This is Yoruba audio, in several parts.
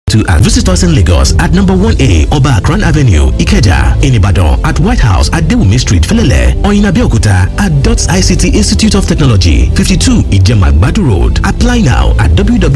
To and visit us in Lagos at number 1A Oba Akran Avenue, Ikeja, in Ibadan, at White House at Dewumi Street, Felele, or in Abeokuta at DOTS ICT Institute of Technology, 52 Ijemagbadu Road. Apply now at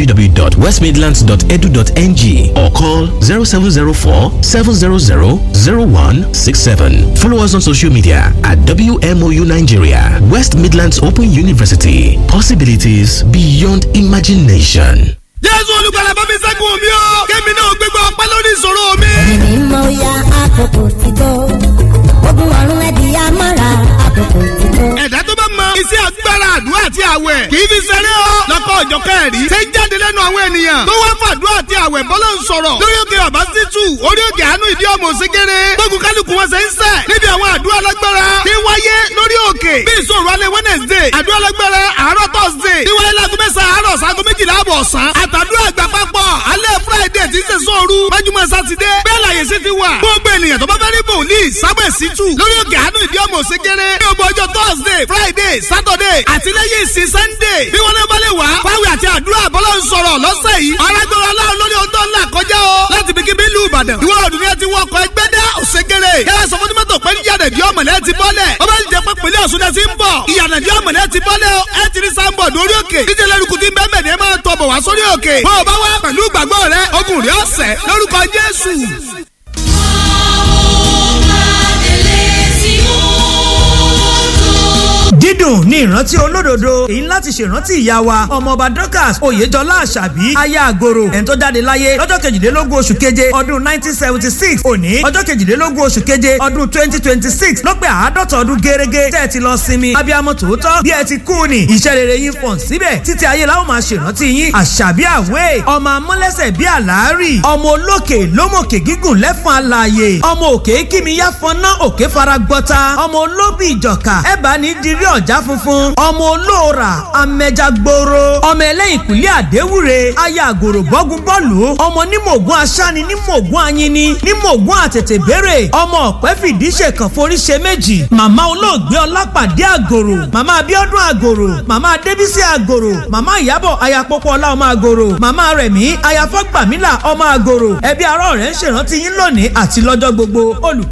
www.westmidlands.edu.ng or call 0704 700 0167. Follow us on social media at WMOU Nigeria, West Midlands Open University. Possibilities beyond imagination. jésù olùgbàlà bá mi ṣẹ́gun mi o kémi náà gbégbá ọpẹ́ lórí ìṣòro mi. ẹ̀mí mọ ya àkókò ti tó ogun ọ̀run ẹ̀dí amára àkókò ti tó. ẹ̀dá tó bá mọ iṣẹ́ agbára àdúrà àti àwẹ̀ kì í fi ṣeré o lọ́kọ̀ ọjọ́ kẹrì ṣe ń jáde lẹ́nu àwọn ènìyàn tó wá fàdúrà àti àwẹ̀ bọ́lá ń sọ̀rọ̀ lórí òkè bàbá sítú orí òkè àánú ìdí ọmọ òsínkéré gbógun kálukú wọn ṣe ń sẹ̀ níbi àwọn àdúrà lágbára tí wáyé lórí òkè bí ìṣòro alẹ́ wednesday àdúrà lágbára àárọ̀ thursday tí wáyé láago mẹ́sàn-án àárọ̀ sago méjìlá àbọ̀ ọ̀sán àtàdúrà àgbà papọ̀ alẹ́ friday tí ń ṣe sóoru májúmọ́ sátidé bẹ́ẹ̀ láyé sí ti wà gbogbo ènìyàn tó bá fẹ́ rí bòlíì sábẹ̀ sítú lórí òkè àánú ìdí ọmọ òsínkéré ní ọgbọ ọjọ́ thursday friday saturday àti lẹ́yìn ìsìn sunday bí wọ́n lé balẹ̀ wá fáwọn àti àdúrà bọ́lá ń sọ̀rọ̀ lọ́sẹ̀ yìí arágbára aláwọ̀ lórí ohun tó ń là kọjá o láti bí kíbi ìlú ìbàdàn ìwọ ọdún ni ẹ ti wọkọ̀ ẹgbẹ́ dá òṣègèrè yàrá sọ fún tìmọ́tò pé yàrá ìdí ọmọlẹ́ ti bọ́lẹ̀ ọba ìjẹ́ pé pèlè ọ̀ṣun náà ti ń bọ̀ ìyànà ìdí ọmọlẹ́ ti bọ́lẹ̀ ẹ ti rí sáńbọ̀ lórí òkè díje lẹ́rùkù tí bẹ́ẹ̀ mẹ́rin máa tọ̀ bọ̀ wá sórí òkè bó o bá wá pẹ̀lú ìgbàgbọ́ rẹ ogun rí ọ̀sẹ̀ lórúkọ jésù. dídùn ní ìrántí olódodo èyí láti ṣèrántí ìyá wa ọmọọba dorcas oyèjọlá àṣàbí aya àgòrò ẹni tó jáde láyé lọ́jọ́ kejìlélógún oṣù keje ọdún nineteen seventy six òní ọjọ́ kejìlélógún oṣù keje ọdún twenty twenty six ló pé àádọ́ta ọdún gẹ́rẹ́gẹ́ tẹ́ ẹ ti lọ sinmi abiyamọ tòótọ́ bí ẹ ti kú ni iṣẹ́ rere yín fọ̀n síbẹ̀ títí ayé la ó máa ṣèrántí yín àṣàbí àwẹ̀ ọmọ amúlẹ́sẹ̀ bí àlàárì ọmọ olókè lómòkè gígùn lẹ́fọn alààyè ọmọ òkè kímiyá fọná òkè fara gbọ́ta ọmọ olóbì ìjọ̀ka ẹ̀bà ní dirí ọ̀já funfun ọmọ olóòrà amẹja gbòòrò ọmọ ẹlẹ́yìn kùlẹ̀ àdéwúre aya àgòrò bọ́gun bọ́ọ̀lù ọmọ nímọ̀gún aṣáni nímọ̀gún anyini nímọ̀gún àtètè béèrè ọmọ ọ̀pẹ́ fìdí ṣèkàn forí ṣe méjì màmá olóògbé ọlápàdé àgòrò màmá abíọ́dún àgòrò màmá adébísí àgòrò màmá ìyábọ̀ ayapọ̀pọ̀ ọlá ọmọ àgòrò màmá rẹ̀mí ayafọ́gbàmílà ọmọ àgòrò ẹbí ará ọ̀rẹ́ ń ṣèrántí yín lónìí àti lọ́jọ́ gbogbo olùkọ́